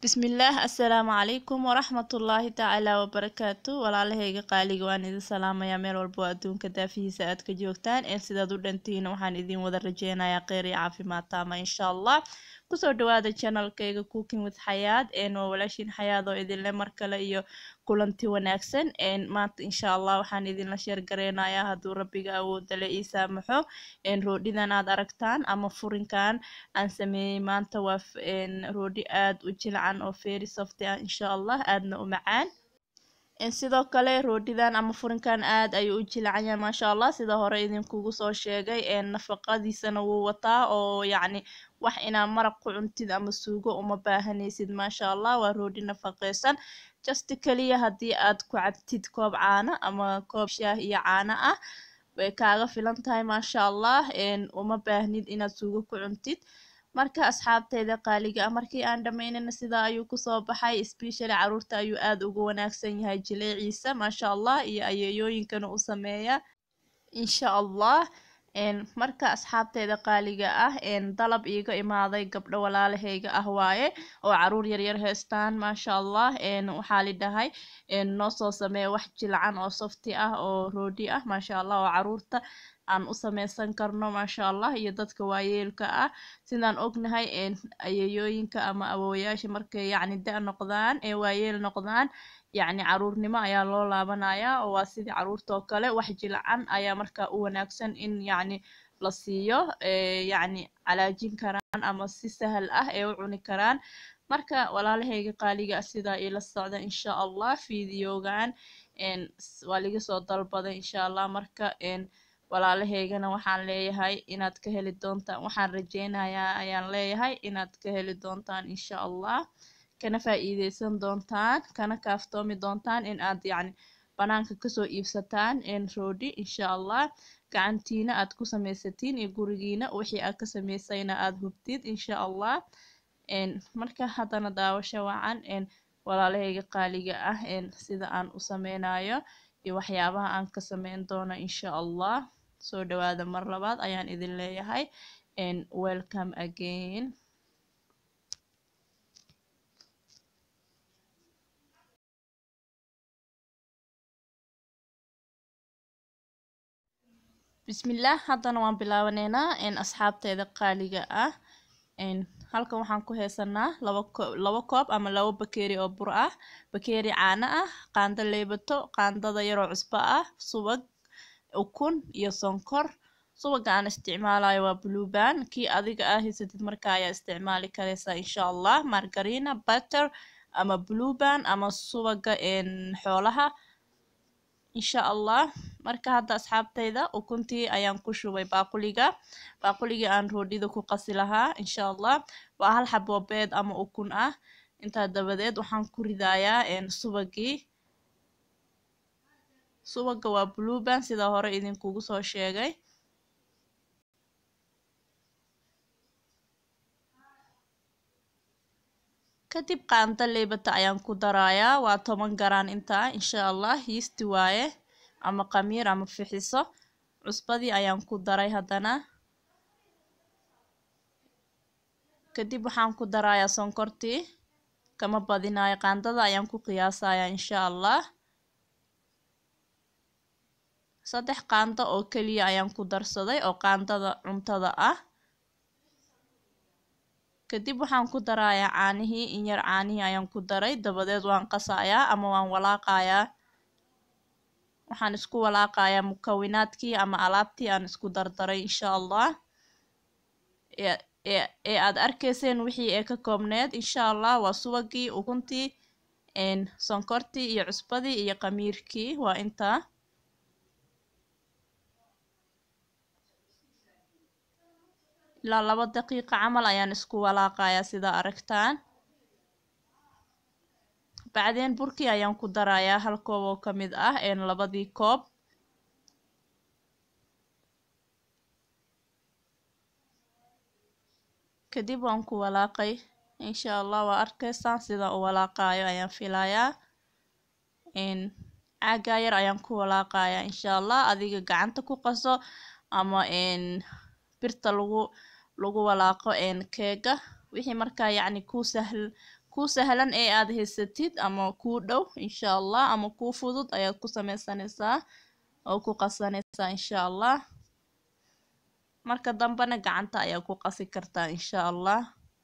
bismillaah assalaamu calaykum waraxmatullaahi tacaala wabarakaatu walaalahayga qaaliga waan idin salaamayaa meel walbo adduunka daafihiisa aad ka joogtaan een sidaad u dhantihiin waxaan idin wada rajeynayaa kheyr iyo caafimaad taama insha allah kusoo dhawaada channelkayga cooking with xayaad een waa walaashiin xayaad oo idinle mar kale iyo kulanti wanaagsan een maanta insha allah waxaan idinla sheergareynayaa hadduu rabbiga awooda le ii saamaxo een roodhidan aad aragtaan ama furinkan aan sameeyey maanta waa een roodhi aad u jilcan oo very softy ah insha allah aadna u macaan sidoo kale roodhidan ama furinkan aad ayuu u jilcan yahay maasha allah sida hore idinkugu soo sheegay nafaqadiisana wuu wataa oo yacni wax inaa maraq ku cuntid ama suugo uma baahanaysid maasha allah waa roodhi nafaqeysan just kaliya haddii aad ku cabtid koob caano ama koob shaah iyo caano ah way kaaga filan tahay maasha allah uma baahnid inaad suugo ku cuntid marka asxaabteyda qaaliga ah markii aan dhammaynana sidaa ayuu kusoo baxay specially caruurta ayuu aad ugu wanaagsan yahay jileeciisa maasha allah iyo ayeeyooyinkana u sameeya insha allah marka asxaabteyda qaaliga ah dalab iiga imaaday gabdho walaalahayga ah waaye oo caruur yaryar haystaan maasha allah waxaa lidhahay noo soo sameeya wax jilcan oo softi ah oo roodhi ah maasha allah oo caruurta aan u sameysan karno maasha allah iyo dadka waayeelka ah sidaan ognahay ayeeyooyinka ama awoowayaasha markay yacni da noqdaan ee waayeel noqdaan yacni caruurnimo ayaa loo laabanayaa oo waa sidii caruurta oo kale wax jilcan ayaa markaa u wanaagsan in yacni la siiyo yacni calaajin karaan ama si sahal ah ee u cuni karaan marka walaalahayga qaaliga ah sidaa iila socda insha allah fideogan waa liga soo dalbaday insha allah marka walaalahaygana waxaan leeyahay inaad ka heli doontaan waxaan rajeynayaa ayaan leeyahay inaad ka heli doontaan insha allah kana faa-iideysan doontaan kana kaaftoomi doontaan in aad yacni banaanka kasoo iibsataan roodhi insha allah gacantiina aad ku sameysatiin iyo gurigiina wixii aad ka sameysayna aad hubtid insha allah marka haddana daawasho wacan walaalahayga qaaliga ah sida aan u sameynayo iyo waxyaabaha aan ka sameyn doono insha allah soo dhawaada mar labaad ayaan idin leeyahay welcome again bismillaah haddana waan bilaabaneynaa asxaabteeda qaaliga ah halkan waxaan ku haysanaa laba laba koob ama laba bakeeri oo bur ah bakeeri caano ah qaando leebato qaandada yaroo cusbo ah subag ukun iyo sonkor subaga aan isticmaalayo waa blueban kii adiga ah haysatid marka ayaa isticmaali kareysaa insha allah margarina butter ama blueban ama subaga xoolaha insha allah marka hadda asxaabteyda ukuntii ayaan ku shubay baaquliga baaquligii aan roodhida ku qasi lahaa insha allah waa hal xabo beed ama ukun ah intaa dabadeed waxaan ku ridayaa subagii subaga waa blueban sida hore idinkugu soo sheegay kadib qaando leebata ayaan ku darayaa waa toban garaan intaa insha allah yiisti waaye ama qamiir ama fixiso cusbadii ayaan ku daray haddana kadib waxaan ku darayaa sonkortii kama badinayo qaandada ayaan ku qiyaasayaa insha allah saddex qaando oo keliya ayaan ku darsaday oo qaandada cuntada ah kadib waxaan ku darayaa caanihii in yar caanihii ayaan ku daray dabadeed waan qasayaa ama waan walaaqayaa waxaan isku walaaqayaa mukawinaadkii ama alaabtii aan isku dardaray insha allah ee aad arkayseen wixii ee ka koobneed insha allah waa subagii ukuntii sonkortii iyo cusbadii iyo qamiirkii waa intaa ilaa laba daqiiqa camal ayaan isku walaaqayaa sidaa aragtaan bacdeen burkii ayaan ku darayaa hal koob oo ka mid ah labadii koob kadib waan ku walaaqay insha allah waa arkaysaan sida u walaaqayo ayaan filayaa caagaa yar ayaan ku walaaqayaa insha allah adiga gacanta ku qaso ama birta lagu lagu walaaqo keega wixii markaa yacni ku sahl kuu sahlan ee aad haysatid ama kuu dhow insha allah ama kuu fudud ayaad ku sameysanaysaa oo ku qasanaysaa insha allah marka dambena gacanta ayaa ku qasi kartaa insha allah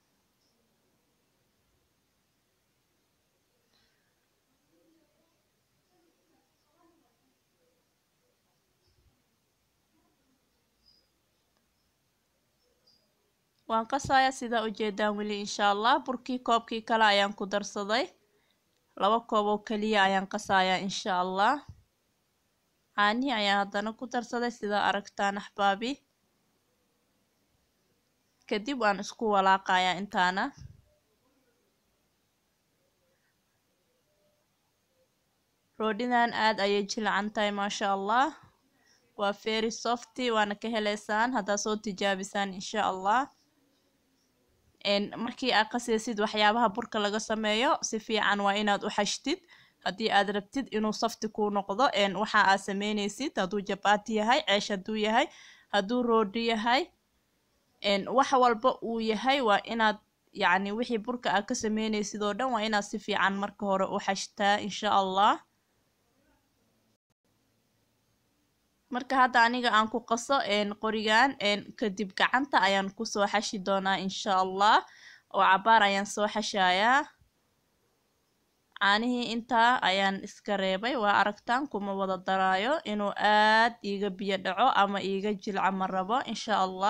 waan qasayaa sidaa ujeedaan weli insha allah burkii koobkii kale ayaan ku darsaday laba koob oo keliya ayaan qasayaa insha allah caanihi ayaan haddana ku darsaday sidaa aragtaan axbaabi kadib waan isku walaaqayaa intaana roodhidan aad ayay jilcan tahay maasha allah waa very softy waana ka heleysaan haddaad soo tijaabisaan insha allah markii aad qaseysid waxyaabaha burka laga sameeyo si fiican waa inaad u xashtid haddii aad rabtid inuu safti kuu noqdo waxa aad sameyneysid hadduu jabaati yahay ceesh hadduu yahay hadduu roodhi yahay wax walba uu yahay waa inaad yacni wixii burka aad ka sameyneysid oo dhan waa inaad si fiican marka hore u xashtaa insha allah marka hadda aniga aan ku qaso qorigan kadib gacanta ayaan kusoo xashi doonaa insha allah oo cabaar ayaan soo xashayaa caanihii intaa ayaan iska reebay waa aragtaan kuma wada daraayo inuu aad iiga biyo dhaco ama iiga jilco ma rabo insha allah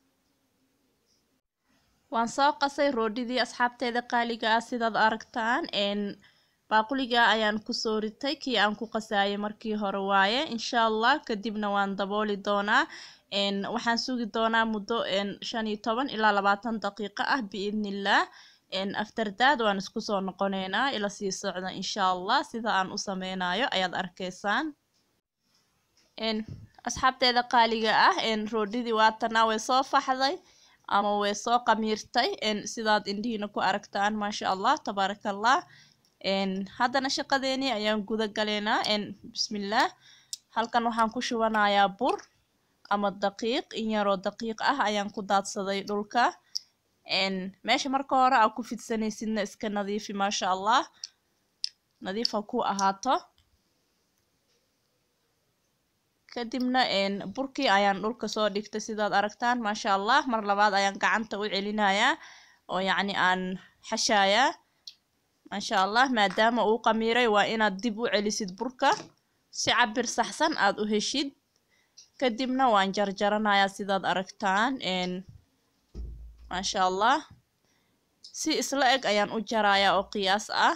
waan soo qasay roodhidii asxaabteeda qaaliga ah sidaad aragtaan baaquliga ayaan kusoo ritay kii aan ku qasaayay markii hore waaye insha allah kadibna waan dabooli doonaa waxaan sugi doonaa muddo shan iyo toban ilaa labaatan daqiiqo ah biidnillaah afterdaad waan isku soo noqoneynaa ila sii socda insha allah sida aan u sameynayo ayaad arkaysaan asxaabteeda qaaliga ah roodhidii waatana way soo faxday ama way soo qamiirtay sidaad indhihiina ku aragtaan maasha allah tabaaraka allah haddana shaqadeenii ayaan guda galeynaa bismillaah halkan waxaan ku shubanayaa bur ama daqiiq in yaroo daqiiq ah ayaan ku daadsaday dhulka meesha marka hore aa ku fidsanaysidna iska nadiifi maasha allah nadiif ha ku ahaato kadibna burkii ayaan dhulka soo dhigtay sidaad aragtaan maasha allah mar labaad ayaan gacanta u celinayaa oo yacni aan xashayaa maasha allah maadaama uu qamiiray waa inaad dib u celisid burka si cabir saxsan aad u heshid kadibna waan jarjaranayaa sidaad aragtaan maasha allah si isla eg ayaan u jarayaa oo qiyaas ah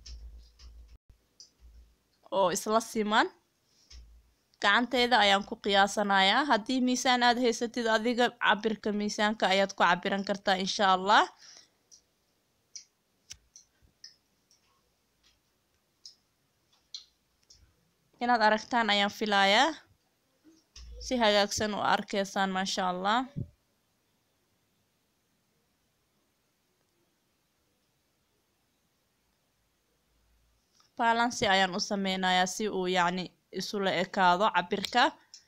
oo isla siman gacanteyda ayaan ku qiyaasanayaa haddii miisaan aad haysatid adiga cabirka miisaanka ayaad ku cabiran kartaa insha allah inaad aragtaan ayaan filayaa si hagaagsan u arkaysaan maasha allah balansi ayaan u sameynayaa si uu yacni isula ekaado cabirka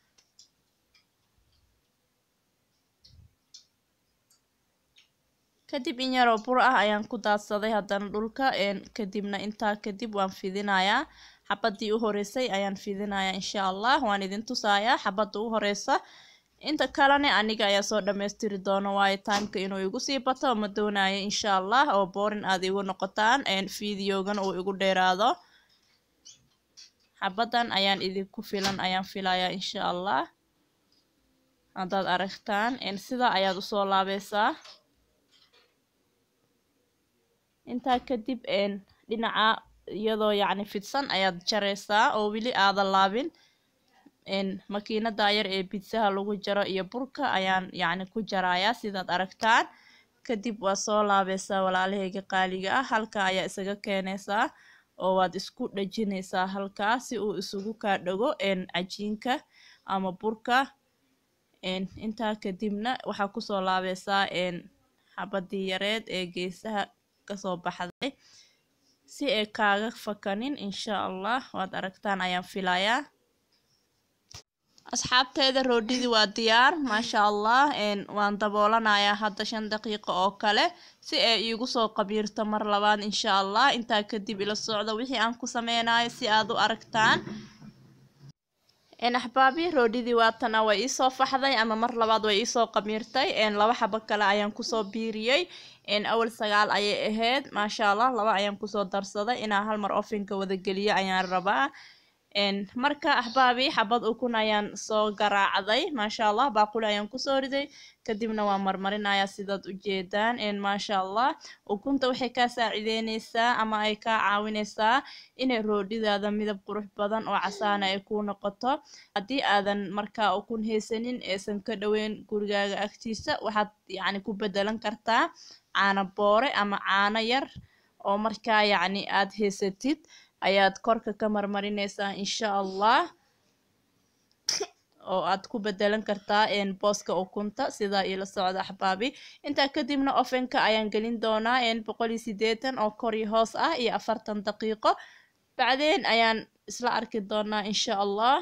kadib in yaroo bur ah ayaan ku daadsaday haddana dhulka kadibna intaa kadib waan fidinayaa xabadii u horeysay ayaan fidinayaa insha allah waan idin tusayaa xabadda u horeysa inta kalene aniga ayaa soo dhammaystiri doona waayo timeka inuu igu sii bato ma doonayo insha allah oo boorin aad igu noqotaan videogan uu igu dheeraado xabaddan ayaan idinku filan ayaan filayaa insha allah haddaad aragtaan sida ayaad usoo laabeysaa intaa kadib dhinaca iyadoo yacni fidsan ayaad jareysaa oo weli aadan laabin makiinada yar ee bidsaha lagu jaro iyo burka ayaan yacni ku jarayaa sidaad aragtaan kadib waa soo laabeysaa walaalaheyga qaaliga ah halka ayaa isaga keenaysaa oo waad isku dhajinaysaa halkaa si uu isugu kaa dhago cajiinka ama burka intaa kadibna waxaa kusoo laabeysaa xabadii yareed ee geesaha kasoo baxday si ay kaaga fakanin insha allah waad aragtaan ayaan filayaa asxaabteeda roodhidii waa diyaar maasha allah waan daboolanayaa hadda shan daqiiqo oo kale si ay iigu soo qabiirto mar labaad insha allah intaa kadib ila socda wixii aan ku sameynayo si aad u aragtaan axbaabi roodhidii waatana way iisoo faxday ama mar labaad way iisoo qamiirtay laba xabo kale ayaan kusoo biiriyey awal sagaal ayay ahayd maasha allah laba ayaan kusoo darsaday inaa hal mar ofinka wada geliyo ayaan rabaa marka axbaabi xabad ukun ayaan soo garaacday maasha allah baaquli ayaan kusoo riday kadibna waa marmarinayaa sidaad ujeedaan maasha allah ukunta waxay kaa saacideyneysaa ama ay kaa caawineysaa inay roodhidaada midab qurux badan oo casaana ay kuu noqoto haddii aadan markaa ukun haysanin eesan ka dhoweyn gurigaaga agtiisa waxaad yacni ku bedelan kartaa caano boore ama caano yar oo markaa yacni aad haysatid ayaad korka ka marmarineysaa insha allah oo aad ku bedelan kartaa booska ukunta sidaa ila socda axbaabi intaa kadibna ofenka ayaan gelin doonaa boqol iyo sideetan oo kor iyo hoos ah iyo afartan daqiiqo bacdeen ayaan isla arki doonaa insha allah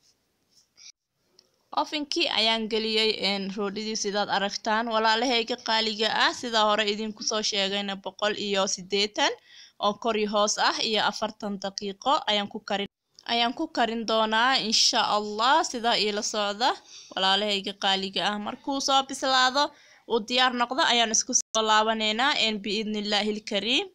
ofinkii ayaan geliyey roodhidii sidaad aragtaan walaalahayga qaaliga ah sidaa hore idinku soo sheegayna boqol iyo sideetan oo kor iyo hoos ah iyo afartan daqiiqo ayaan ku karin ayaan ku karin doonaa insha allah sidaa iila socda walaalahayga qaaliga ah markuu soo bislaado uu diyaar noqdo ayaan isku soo laabaneynaa biidni illaahi ilkariim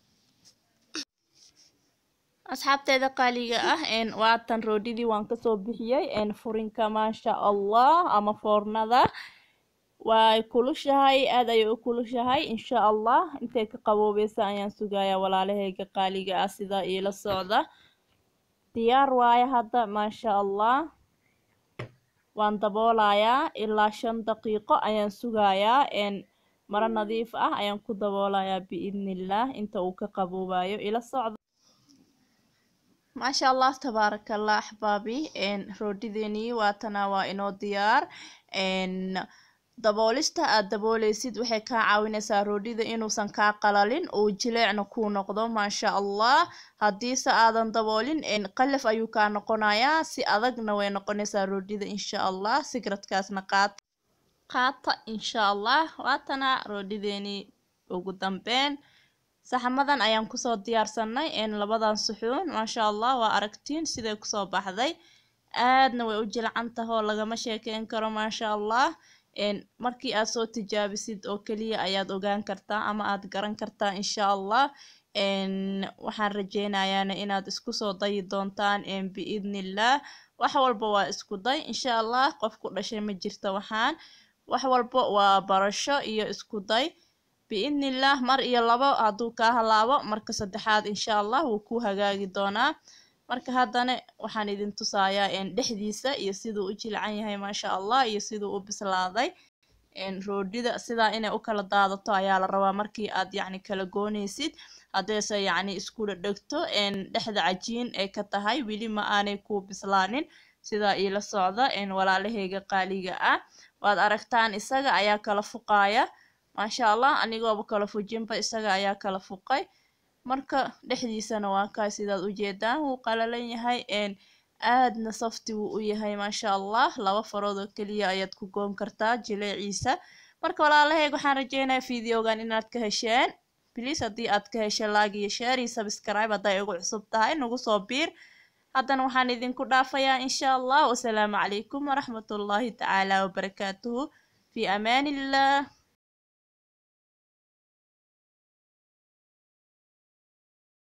asxaabteeda qaaliga ah waatan roodhidii waan kasoo bixiyey furinka maasha allah ama foornada way kulushahay aad ayay u kulushahay insha allah intay ka qaboobeysa ayaan sugayaa walaalahayga qaaliga ah sidaa iila socda diyaar waayo hadda maasha allah waan daboolayaa ilaa shan daqiiqo ayaan sugayaa maro nadiif ah ayaan ku daboolayaa biidnillaah inta uu ka qaboobayo ila socda maasha allah tabaarakallah axbaabi roodhideenii waatana waa inoo diyaar daboolista aad dabooleysid waxay kaa caawineysaa roodhida inuusan kaa qalalin uu jileecna kuu noqdo maasha allah haddiise aadan daboolin qalaf ayuu kaa noqonayaa si adagna way noqonaysaa roodhida insha allah sigradkaasna qaata qaata insha allah waatana roodhideenii ugu dambeyn saxamadan ayaan kusoo diyaarsanay labadan suxuun maasha allah waa aragtiin siday kusoo baxday aadna way u jilcan tahoo lagama sheekeyn karo maasha allah markii aad soo tijaabisid oo keliya ayaad ogaan kartaa ama aad garan kartaa insha allah waxaan rajeynayaana inaad isku soo dayi doontaan biidnillaah wax walba waa isku day insha allah qof ku dhashay ma jirta waxaan wax walba waa barasho iyo isku day biidnillaah mar iyo labo hadduu kaa halaabo marka saddexaad insha allah wuu ku hagaagi doonaa marka haddana waxaan idin tusayaa dhexdiisa iyo siduu u jilcan yahay maasha allah iyo siduu u bislaaday roodhida sidaa inay u kala daadato ayaa la rabaa markii aad yacni kala gooneysid haddayse yacni isku dhegto dhexda cajiin ay ka tahay weli ma aanay ku bislaanin sidaa iila socda walaalahayga qaaliga ah waad aragtaan isaga ayaa kala fuqaaya maasha allah anigooba kala fujinba isaga ayaa kala fuqay marka dhexdiisana waa kaa sidaad ujeedaan wuu qalalan yahay aadna safti wuu u yahay maasha allah laba farood oo keliya ayaad ku goon kartaa jileeciisa marka walaalahayg waxaan rajeynaya videogan inaad ka hesheen bliis haddii aad ka heshe laag iyo share iyo subscribe hadday ugu cusub tahay nagu soo biir haddana waxaan idinku dhaafayaa insha allah wasalaamu calaykum waraxmatullaahi tacaala wabarakaatuhu fi amaan illah